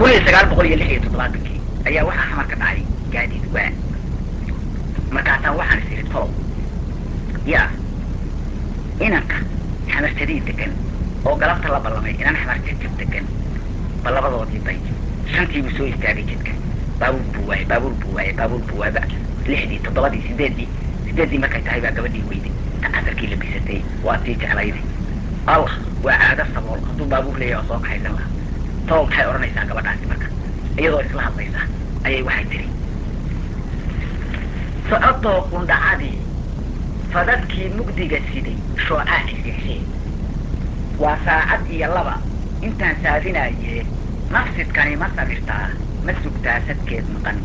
kun iyo sagaal boqol iyo lix iyo toddobaatankii ayaa waxaa xamar ka dhacay gaadiid waa markaasaa waxaan is idhi tolow yaa inanka xamartadii degan oo galabta la ballamay inan xamar jajab degan ba labadoodii bay shantii buu soo istaagay jidka baabuur buu waayey baabuur buu waayey baabuur buu waayba lixdii toddobadii sideeddii sideeddii markay tahay baa gabadhii weyday ta casarkii la bisatay waa tii jeclayday allah waa caado sabool hadduu baabuur leeyahay oo soo kaxaysan lahaa tolow maxay odhanaysaa gabadhaasi marka iyadoo isla hadlaysa ayay waxay tiri socodoo qundhacadii fadadkii mugdiga siday shoocaa cisixshee waa saacad iyo laba intaan saadinayee nafsidkani ma sabirtaa ma sugtaa sadkeed maqan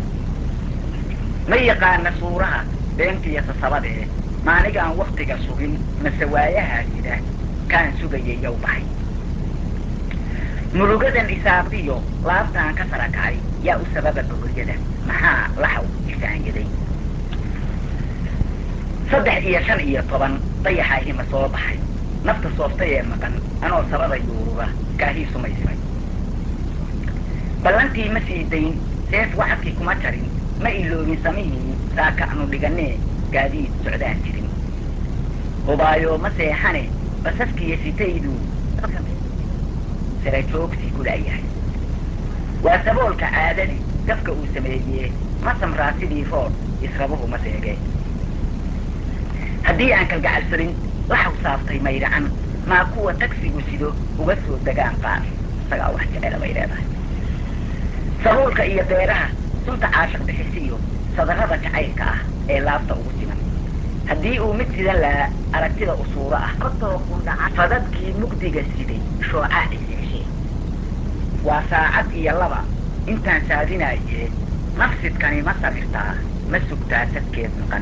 ma yaqaana suuraha beentiyo sasabadee maanigaan waktiga sugin mase waayahaa sida kaan sugayay yow baxay murugadan isaaqdiyo laabtaan ka sara kacay yaa u sababa bogoryada maxaa laxaw isaanyaday saddex iyo shan iyo toban dayaxaa hima soo baxay nafta sooftay ee maqan anoo sabada yuuruba kaahii sumaysmay ballantii ma sii dayn seef wacadkii kuma jarin ma iloobin samihii saaka anu dhiganee gaadiid socdaan jirin hubaayo ma seexane basaskiyo sitaydu sara joogtii ku la'yahay waa saboolka caadadii gafka uu sameeyee ma samraa sidii rood israbuhu ma seege haddii aan kalgacalsarin laxaw saaftay mayracan maa kuwa tagsigu sido uga soo degaan qaar isagaa wax jecela bay leedahay sabuulka iyo beeraha sunta caashiq bixisiyo sadarrada jacaylka ah ee laabta ugu siman haddii uu mid sidan lahaa aragtida usuuro ah fadadkii mugdiga siday shoocaa cisixshee waa saacad iyo laba intaan saadinayee nafsidkani ma sabirtaa ma sugtaa sadkeed maqan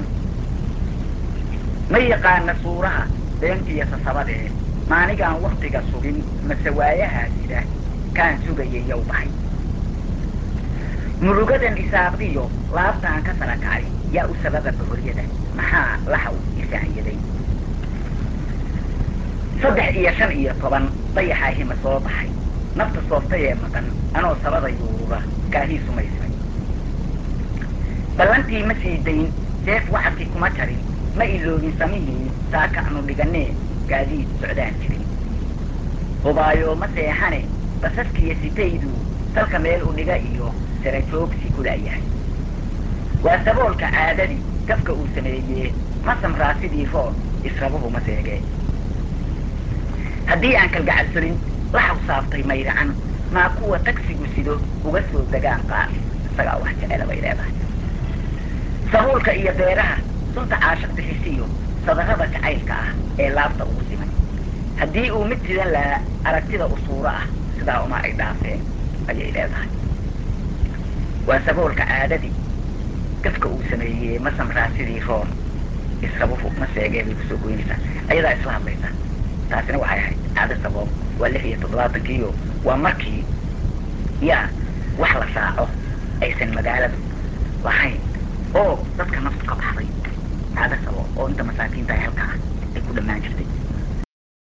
ma yaqaana suuraha beentiyo sasabadee maanigaan waktiga sugin mase waayahaa sida kaan sugayay yow baxay murugadan isaaqdiyo laabtaan ka sara kacay yaa u sababa bohoryada maxaa laxaw isaanyaday saddex iyo shan iyo toban dayaxaa hima soo baxay nafta sooftay ee maqan anoo sabada yuuruba kaahii sumaysmay ballantii ma sii dayn seef wacadkii kuma jarin ma iloobin samihii saaka anu dhiganee gaadiid socdaan jirin hubaayo ma seexane basaskiyo sitaydu salka meel u dhiga iyo sara joogsi ku la'yahay waa saboolka caadadii gafka uu sameeyee ma samraa sidii rood israbuhu ma seege haddii aan kalgacalsanin laxaw saaftay mayracan maa kuwa tagsigu sido uga soo degaan qaar isagaa wax jecela bay leedahay sabuulka iyo beeraha sunta caashiq bixisiyo sadarrada jacaylka ah ee laabta ugu siman haddii uu mid sidan lahaa aragtida usuuro ah sidaa uma ay dhaafeen ayay leedahay waa saboolka caadadii gafka uu sameeyey ma samraa sidii roon israbuhu ma seegee bay kusoo goynaysaa ayadaa isla hadlaysa taasina waxay ahayd caado sabool waa lix iyo toddobaatankiiyo waa markii yaa wax la raaco aysan magaaladu lahayn oo dadka naftu ka baxday caado sabool oo inta masaakiinta halkaa ay ku dhammaan jirtay